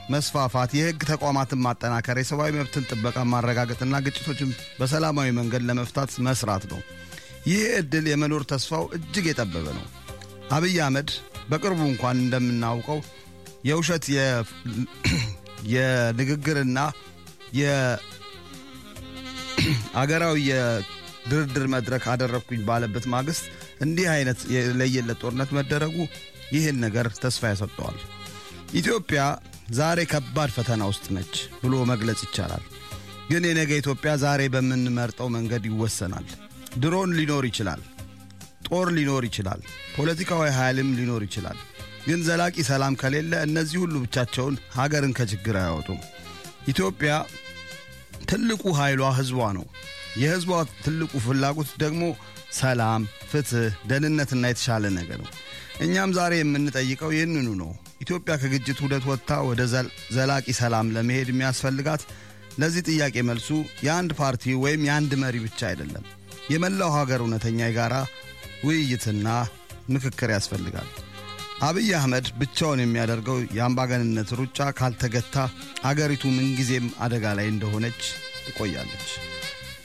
መስፋፋት፣ የህግ ተቋማትን ማጠናከር፣ የሰብአዊ መብትን ጥበቃ ማረጋገጥና ግጭቶችን በሰላማዊ መንገድ ለመፍታት መስራት ነው። ይህ ዕድል የመኖር ተስፋው እጅግ የጠበበ ነው። አብይ አህመድ በቅርቡ እንኳን እንደምናውቀው የውሸት የንግግርና የአገራዊ የድርድር መድረክ አደረግኩኝ ባለበት ማግስት እንዲህ አይነት የለየለት ጦርነት መደረጉ ይህን ነገር ተስፋ ያሰጠዋል። ኢትዮጵያ ዛሬ ከባድ ፈተና ውስጥ ነች ብሎ መግለጽ ይቻላል። ግን የነገ ኢትዮጵያ ዛሬ በምንመርጠው መንገድ ይወሰናል። ድሮን ሊኖር ይችላል፣ ጦር ሊኖር ይችላል፣ ፖለቲካዊ ኃይልም ሊኖር ይችላል። ግን ዘላቂ ሰላም ከሌለ እነዚህ ሁሉ ብቻቸውን ሀገርን ከችግር አያወጡም። ኢትዮጵያ ትልቁ ኃይሏ ሕዝቧ ነው። የሕዝቧ ትልቁ ፍላጎት ደግሞ ሰላም፣ ፍትሕ፣ ደህንነትና የተሻለ ነገር ነው። እኛም ዛሬ የምንጠይቀው ይህንኑ ነው። ኢትዮጵያ ከግጭት ውደት ወጥታ ወደ ዘላቂ ሰላም ለመሄድ የሚያስፈልጋት ለዚህ ጥያቄ መልሱ የአንድ ፓርቲ ወይም የአንድ መሪ ብቻ አይደለም። የመላው ሀገር እውነተኛ የጋራ ውይይትና ምክክር ያስፈልጋል። አብይ አህመድ ብቻውን የሚያደርገው የአምባገንነት ሩጫ ካልተገታ አገሪቱ ምንጊዜም አደጋ ላይ እንደሆነች ትቆያለች።